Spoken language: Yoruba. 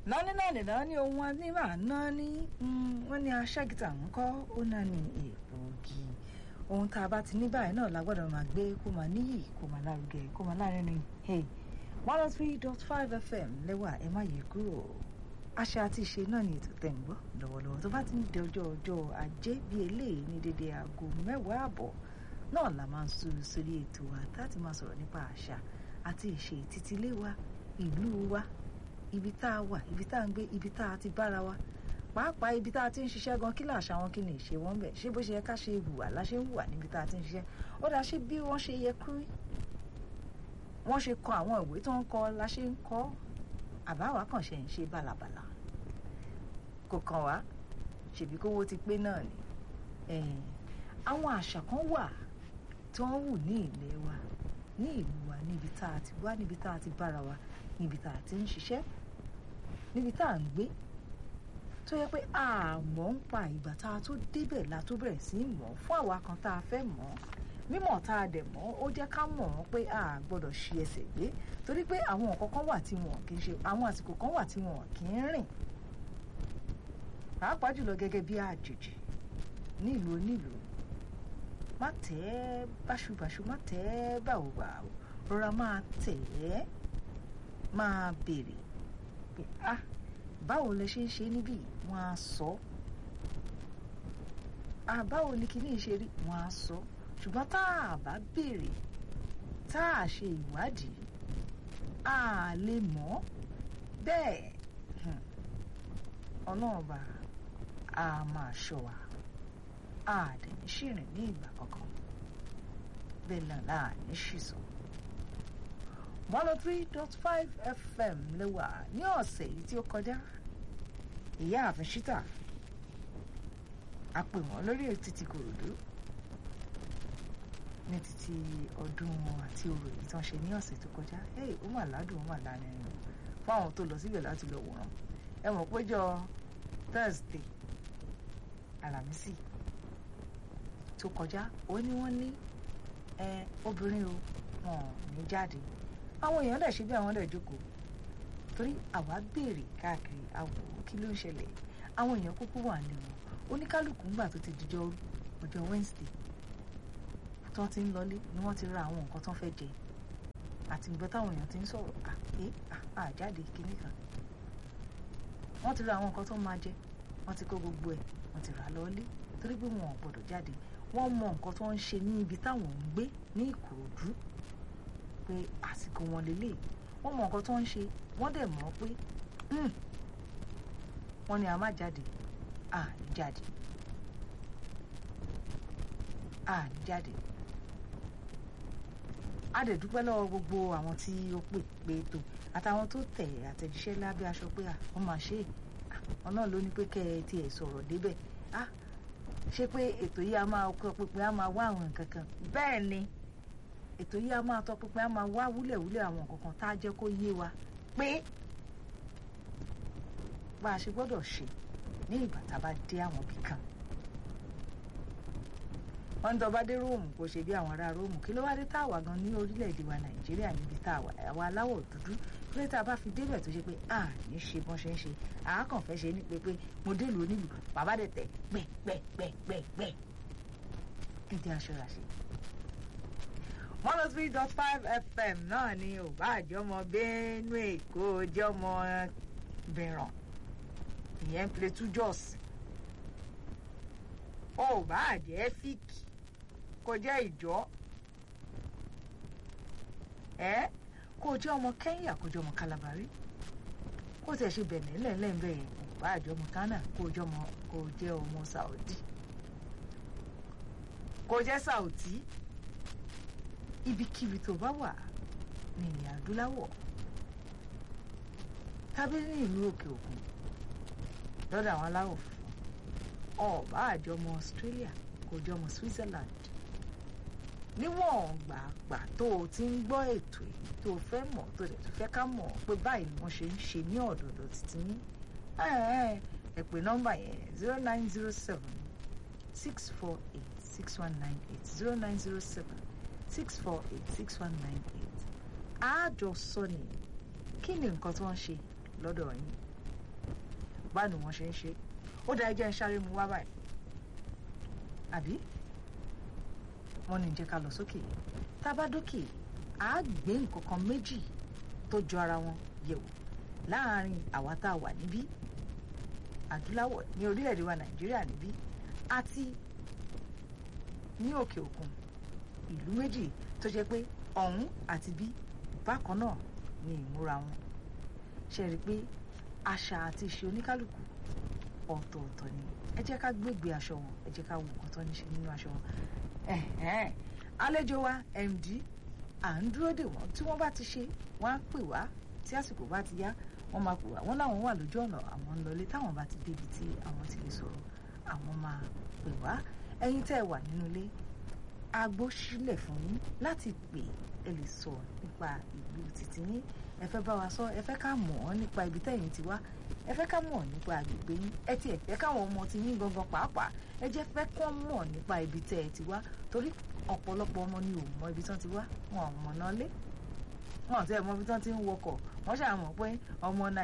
nání nání nání ohun anímà nání wọ́n ní aṣágìtà ń kọ́ ó náà ní èèpògì ohun tá a bá ti ní báyìí náà la gbọ́dọ̀ máa gbé kó máa níyì kó máa lárugẹ kó máa lárinrin hey one oh three dot five fm lẹ́wà ẹ má yí kúrò àṣà àti ìṣe náà ní ètò tẹ̀ ń gbọ́ lọ́wọ́lọ́wọ́ tó bá ti ń di ọjọ́ ọjọ́ ajé bíi eléyìí ní dédé aago mẹ́wàá àbọ̀ náà la máa ń sú sórí ètò wa láti máa sọ̀rọ̀ nípa àṣà àti ìṣe títílé wa ìlú wa ibi tá a wà ibi tá a ń gbé ibi tá a ti bára wa pàápàá ibi tá a ti ń ṣiṣẹ́ gan kí làṣà wọn kí ni ìṣe wọn bẹ̀ ṣé bó ṣe yẹ ká ṣe hùwà la ṣe ń hùwà níbi tá a ti ń ṣiṣẹ́ ó dá ṣe bí wọ́n ṣe yẹ kú rí wọ́n ṣe kọ àwọn ìwé tó ń kọ la ṣe ń kọ́ àbáwá kàn ṣe ń ṣe bàlàbàlà kò kàn wá ṣèbí kówó ti pé náà ni àwọn àṣà kan wà tí wọ́n wù ní ilẹ̀ wa ní ìlú wa níbi tá a ti wá níbi tá a ti bára wa níbi tá a ti ń ṣiṣẹ́ níbi tá a ń gbé tó yẹ pé àmọ́ ń pa ìgbà tá a tó débẹ̀ la tó bẹ̀rẹ̀ sí í mọ̀ fún àwa kan tá a fẹ́ mọ̀ mímọ̀ tá a dẹ̀ mọ̀ ó jẹ́ ká mọ̀ wọ́n pé a gbọ́dọ̀ ṣi ẹsẹ̀ gbé torí pé àwọn nǹkan kan wà tí wọn kì í ṣe àwọn àsìkò kan wà tí wọn kì í rìn pàápàá jùlọ gẹ́gẹ́ bí àjèjì ní ìlú onílùú má tẹ̀ ẹ́ báṣubàṣu má tẹ̀ ẹ́ báwòbáwò rọra máa tẹ̀ ẹ́ máa béèrè pé ah báwo lẹ ṣe ń ṣe níbí wọn á sọ ah báwo ni kíní ṣe rí wọn á sọ ṣùgbọ́n tá a bá béèrè tá a ṣe ìwádìí a lè mọ̀ bẹ́ẹ̀ ọlọ́ọ̀bà a máa ṣọ́ wa a dẹ̀ ní ṣìrìn ní ìgbà kankan bẹ́ẹ̀ náà láà ní ṣìṣọ́ one oh three dot five fm lẹ́wà ní ọ̀sẹ̀ yìí tí ó kọjá ìyá àfin ṣítà a pè wọ́n lórí títí kòròdú ní títí ọdún àti orò èyí tí wọ́n ṣe ní ọ̀sẹ̀ tó kọjá ẹ̀ ó mà ládùn ó mà lárinrin fún àwọn tó lọ síbẹ̀ láti lọ wòran ẹ mọ̀ péjọ thursday alámísì tó kọjá ó ní wọ́n ní ẹ obìnrin o wọn ò ní jáde àwọn èèyàn dẹ̀ ṣe bí àwọn dẹ̀ jókòó torí àwa béèrè káàkiri àwò kí ló ń ṣẹlẹ̀ àwọn èèyàn kúkú wà ní wọn oníkálukú ńgbà tó ti dijọ́ ọjọ́ wednesday tó ti ń lọlé ni wọ́n ti ra àwọn nǹkan tó ń fẹ́ jẹ àti ìgbọ́ táwọn èèyàn ti ń sọ̀rọ̀ àpé àjáde kínní kan wọ́n ti ra àwọn nǹkan tó máa jẹ wọ́n ti kó gbogbo ẹ̀ wọ́n ti rà lọ́lé torí pé wọn ò gbọ́dọ̀ jáde wọ́n mọ nǹkan tó ń ṣe ní ibi táwọn ń gbé ní ìkòròdú pé àsìkò wọn lélẹ̀ wọ́n mọ nǹkan tó ń ṣe wọ́n dẹ̀ mọ̀ pé wọ́n ní a má jáde à ní jáde à ní jáde a dẹ̀ dúpẹ́ lọ́wọ́ gbogbo àwọn tí ó pè pé tó àtàwọn tó tẹ̀ àtẹ̀jíṣẹ́ lábẹ́ aṣọ pé à wọ́n máa ṣe é wọn náà ló ní pé kẹ́ ẹ tiẹ̀ sọ̀rọ̀ débẹ̀ ah ṣé pé ètò yìí a máa kọ́ pípẹ́ a máa wá àwọn nǹkan kan bẹ́ẹ̀ ni ètò yìí a máa tọ́ pípẹ́ a máa wá wúlẹ̀wúlẹ̀ àwọn nǹkan kan tá a jẹ́ kó yé wa pé bá a ṣe gbọ́dọ̀ ṣe ní ìgbà tá a bá dé àwọn ibì kan wọ́n ń tọ́ bá dé róòmù kó ṣe bí àwọn ará róòmù kí ló wá dé tá a wà gan ní orílẹ̀-èdè wa nàìjíríà níbi tá a wà àwa aláwọ̀ dúdú pé tá a bá fi débẹ̀ tó ṣe pé a ní ṣe bọ́n ṣe ń ṣe àákàn fẹ́ ṣe ní pé pé mo délùú onílùú bàbá dẹ̀ tẹ̀ gbẹ̀gbẹ̀gbẹ̀gbẹ̀ dídí aṣọra ṣe. one oh three dot five fm náà ni ò bá àjọmọ benue èkó jọmọ bìràn ìyẹn plateau jos ó bá àjẹ́ fíìkì kó jẹ́ ìjọ ẹ́ kó jẹ́ ọmọ kẹ́ńyà kó jẹ́ ọmọ kálábárí kó tẹ̀ ṣe bẹ̀rẹ̀ lẹ́ẹ̀lẹ́ẹ̀bẹ̀ yẹn kó bá àjọ ọmọ ghana kó jẹ́ ọmọ kó jẹ́ ọmọ saudi kó jẹ́ saudi ibikíbi tó bá wà ní ilẹ̀ adúláwọ̀ tàbí ní ìlú òkè òkun lọ́dọ̀ àwọn aláwọ̀ funfun ọba àjọmọ australia kó jẹ́ ọmọ switzerland níwọ̀n gbàgbà tó o ti ń gbọ́ ètò èyí tó o fẹ́ mọ̀ tó dẹ̀ tó fẹ́ ká mọ̀ pé báyìí ni wọ́n ṣe ń ṣe ní ọ̀dọ̀dọ̀ títí ní ẹ pè nọ́mbà yẹn zero nine zero seven six four eight six one nine eight zero nine zero seven six four eight six one nine eight àjọ sọ ni kí ni nǹkan tó ń ṣe lọ́dọ̀ yín bá ní wọ́n ṣe ń ṣe ó dá ẹjẹ́ ń sáré mu wá báyìí àbí wọ́n ní jẹ́ ká lọ sókè tá a bá dókè á gbé nǹkan kan méjì tó jọ ara wọn yẹ̀wò láàárín àwa tá a wà níbí adúláwọ̀ ní orílẹ̀-èdè wa nàìjíríà níbí àti ní òkè òkun ìlú méjì tó jẹ́ pé ọ̀hún àti bí bákan náà ni ìmúra wọn ṣe rí i pé àṣà àti ìṣe oníkálukú ọ̀tọ̀ọ̀tọ̀ ni ẹ jẹ́ ká gbégbé aṣọ wọn ẹ jẹ́ ká wo nǹkan tó ní ṣe nínú aṣọ wọn àlejò wa md à ń dúró dè wọ́n tí wọ́n bá ti ṣe wọ́n á pè wá tí àsìkò bá ti yá wọ́n máa pè wá wọ́n láwọn wà lójú ọ̀nà àwọn ń lọlé táwọn bá ti débi tí àwọn ti lè sọ̀rọ̀ àwọn máa pè wá ẹ̀yin tẹ́ ẹ wà nínú ilé agbó sílẹ̀ fún yín láti pè ẹ lè sọ nípa ìlú títí yín ẹ fẹ́ bá wa sọ ẹ fẹ́ ká mọ̀ ọ́ nípa ibi tẹ́yìn ti wá ẹ fẹ́ ká mọ̀ nípa agbègbè yín ẹ tiẹ̀ fẹ́ káwọn ọmọ ti yín gangan pàápàá ẹ jẹ́ fẹ́ kọ́ mọ̀ nípa ibi tẹ́ ẹ ti wá torí ọ̀pọ̀lọpọ̀ ọmọ ni ò mọ ibi tán ti wá wọn ò mọ̀ náà lé wọn ò tẹ́ ẹ mọ ibi tán ti ń wọkọ̀ wọ́n ṣàmọ̀ pé ọmọ náà